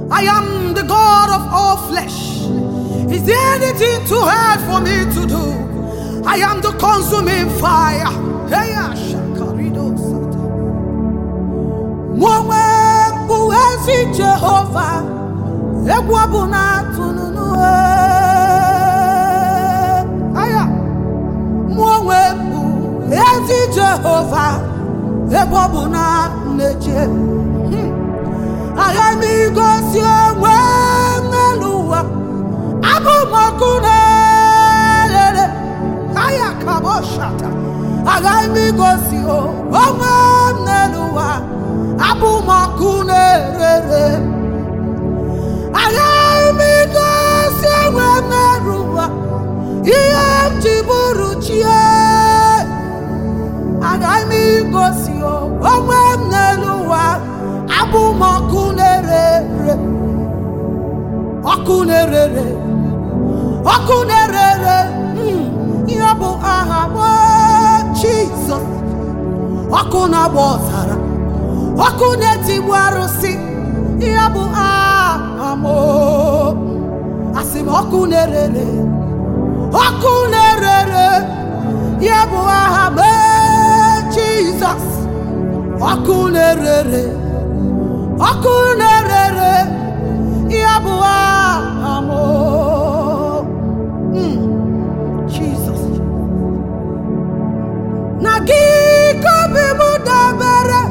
I am the God of all flesh. Is there anything too hard for me to do? I am the consuming fire. Hey, Shakarido Sata. Mụ onwe m bụ ezi Jehova, egwu ọbụla tụnụnụ aya. Mụ onwe m bụ ezi Jehova, egwu ọbụla na-eche. Hmm. Agha m igosi onwe m n'elu ụwa, abụ m ọkụ na-erere. Aya kaboshata. Agha m igosi onwe m n'elu ụwa, abụ m ọkụ na-erere. Agha m igosi onwe m n'elu ụwa, ihe m ji bụrụ chie. Agaghị m igosi onwe m n'elu ụwa abụ m ọkụ na-erere ọkụ na-erere ọkụ na-erere mm, ihe bụ aha m Jizọs ọkụ na-agba ọzara ọkụ na-etigbu arụsị ihe bụ aha m asị m ọkụ na-erere ọkụ na-erere ya bụ aha m Jizọs ọkụ na-erere ọkụ na-erere ya bụ aha m Mm, Jizọs na gị ka obi m dabere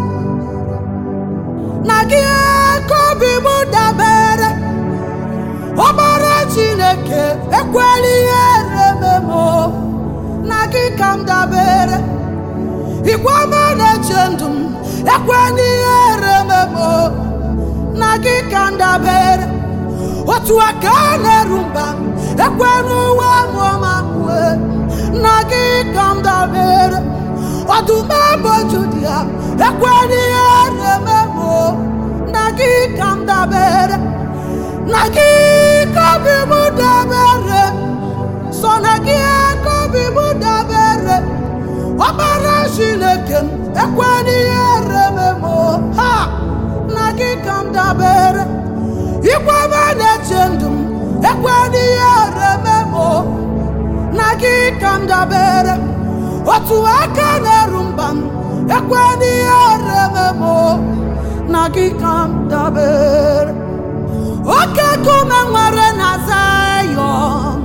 na gị ka obi m dabere ọbara chineke ekwela ihe rememo na gị ka m dabere igwe ọma na-eche ndụ m ekwela ihe rememo na gị ka m dabere otu aka na-eru mba m ekwela uwe mụọma mwe na gị ka m dabere ọdụm ebo judia ekwela ihe rememo na gị ka m dabere na gị ka obi m dabere sọ na gị ka obi m dabere ọbara chineke m ekwela ihe rememo ha na gị ka m dabere igwe ọma na-eche ndụ m ekwela ihe rememo na gị ka m dabere otu aka na-eru mba m ekwela ihe rememo na gị ka m dabere oke nkume nwere na Zayọn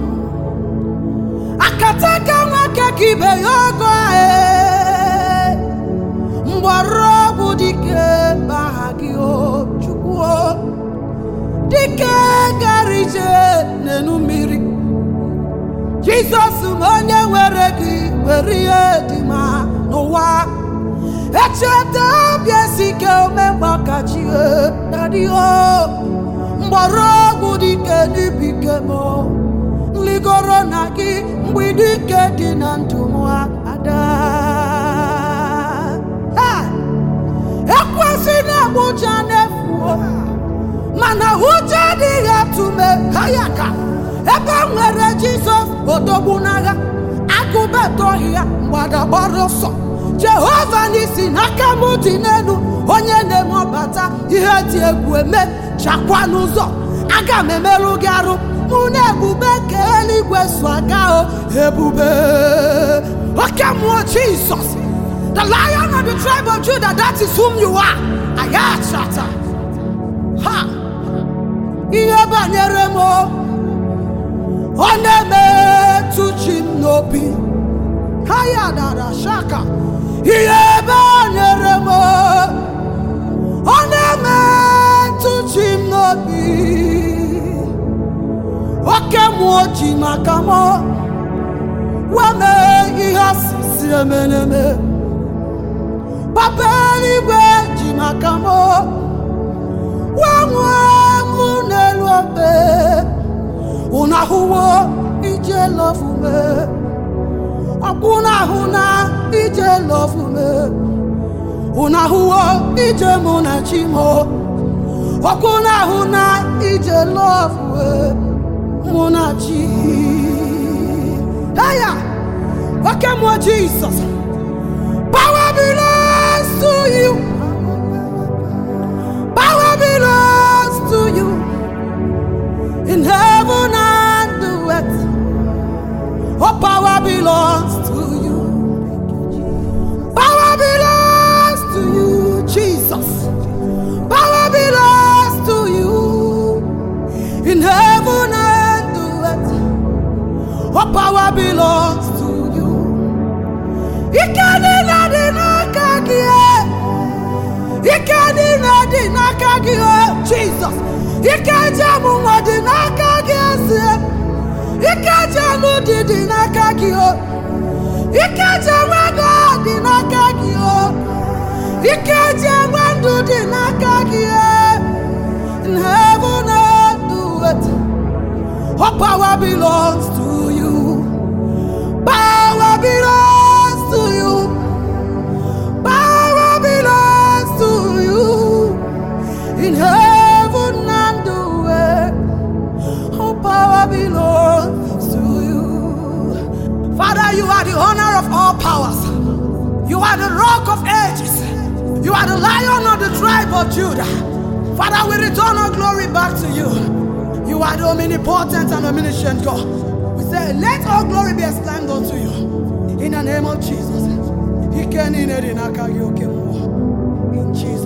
akataka nwoke ka ibe ya ogo ee mgbọrọgwụ dike baha gị o chukwu o dike gara ije n'enu mmiri jizọs m onye nwere gị were ihe dị ma n'ụwa echeta obi esike omemgbakachi dadio mgbọrọgwụ dike n'ibike m nligoro na gị mgbidi ike dị na ndụ m ada Ha! ekwesị na-agbụja n'efuo mana ụjọ adịghị atụme ha ya ka ebe m nwere jizọs odogwu n'agha agụbetọghị ya mgbada gbara ọsọ jehova n'isi n'aka m dị n'elu onye na-eme ọbata ihe dị egwu eme chakwa n'ụzọ aga m emerụ gị arụ mụ na ebube ka eluigwe so aga o ebube oke mmụọ jizọs the lion of the tribe of judah that is whom you are ayachata ha ihe banyere m o, ọ na-emetụ chi m n'obi ha ya dara shaka ihe banyere m o, ọ na-emetụ chi m n'obi oke mmụọ ji maka m wee mee ihe asịsị emeneme papa eluigwe ji maka m wee nwụọ ọnwụ n'elu obe unu ahụwo ije lọfume ọkwụ na-ahụ na ije lọfume unu ahụwo ije mụ na chi m ọkwụ na-ahụ na ije lọfume mụ na chi Aya! Oke mmụọ Jizọs Power belongs to you. Power belongs to you. ike niile dị n'aka gị o jizọs ike ji amụ nwa dị n'aka gị eze ike ji anụ dị dị n'aka gị o ike ji enwe ego dị n'aka gị o ike ji enwe ndụ dị n'aka gị o in heaven and earth all power belongs to you power belongs to you power belongs to you in heaven and earth all power belongs to you father you are the honor of all powers you are the rock of ages you are the lion of the tribe of judah father we return our glory back to you you are the omnipotent and omniscient god we say let all glory be ascribed unto you in the name of jesus Ike niile dị n'aka gị oke mmụọ in jesus